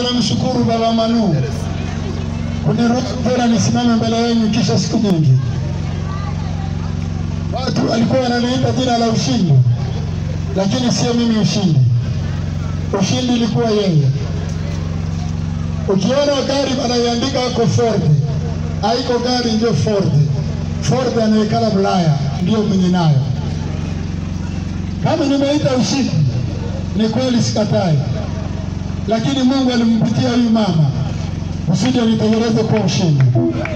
Kwanza namshukuru Baba Manu kuniruhusu tena nisimame mbele yenu kisha siku nyingi. Watu walikuwa wananiita jina la ushindi, lakini sio mimi ushindi. Ushindi ilikuwa yeye. Ukiona gari wanaiandika wako Ford, haiko gari ndio Ford. Ford anaekala Bulaya ndio mwenye nayo. Kama nimeita ushindi, ni kweli, sikatai, lakini Mungu alimpitia huyu mama usije nitengeneze kwa ushindi,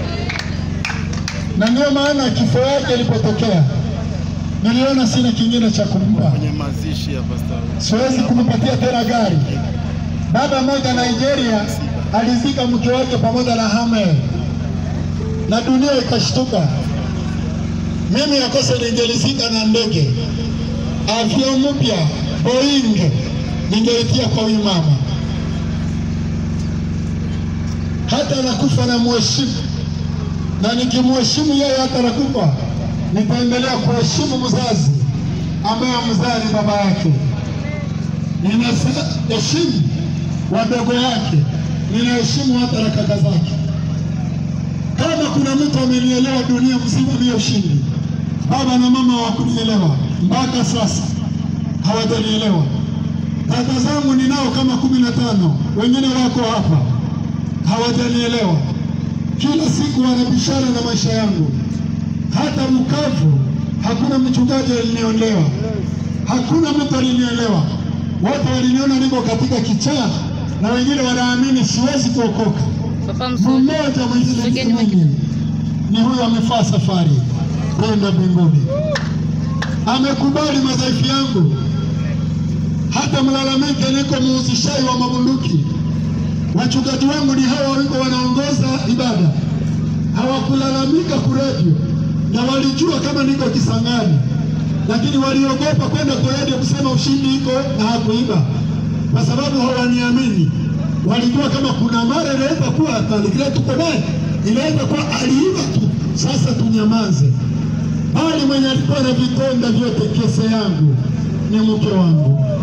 na ndio maana kifo yake ilipotokea niliona sina kingine cha kumpa, kwenye mazishi ya Pastor siwezi kumpatia tena gari. Baba mmoja Nigeria alizika mke wake pamoja na Hamel na dunia ikashtuka. Mimi yakose ningelizika na ndege avyo mpya Boeing ningeitia kwa huyu mama, hata nakufa na mheshimu, na nikimheshimu yeye hata nakufa, nitaendelea kuheshimu mzazi ambaye mzaa ni baba yake. Ninaheshimu wadogo wake, ninaheshimu hata na kaka zake. Kama kuna mtu amenielewa dunia mzima ni ushindi, baba na mama hawakunielewa mpaka sasa, hawajanielewa. Dada zangu ninao kama kumi na tano, wengine wako hapa hawajanielewa. Kila siku wanabishana na maisha yangu. Hata Bukavu hakuna mchungaji aliniolewa, hakuna mtu alinielewa. Wote waliniona niko katika kichaa, na wengine wanaamini siwezi kuokoka. Papa mzuri. Mmoja mwenye Msogeni mwingine. mimi ni huyo amefaa safari kwenda mbinguni, amekubali madhaifu yangu. Hata mlalamike, niko muhusishaji wa mabunduki. Wachungaji wangu ni hawa wiko wanaongoza ibada, hawakulalamika kuredio, na walijua kama niko Kisangani, lakini waliogopa kwenda kuredio kusema ushindi iko na hakuiba, kwa sababu hawaniamini. Walijua kama kuna mara inaweza kuwa atalikile tuko naye, inaweza kuwa aliiba tu, sasa tunyamaze. Bali mwenye alikuwa na vitonda vyote kese yangu ni mke wangu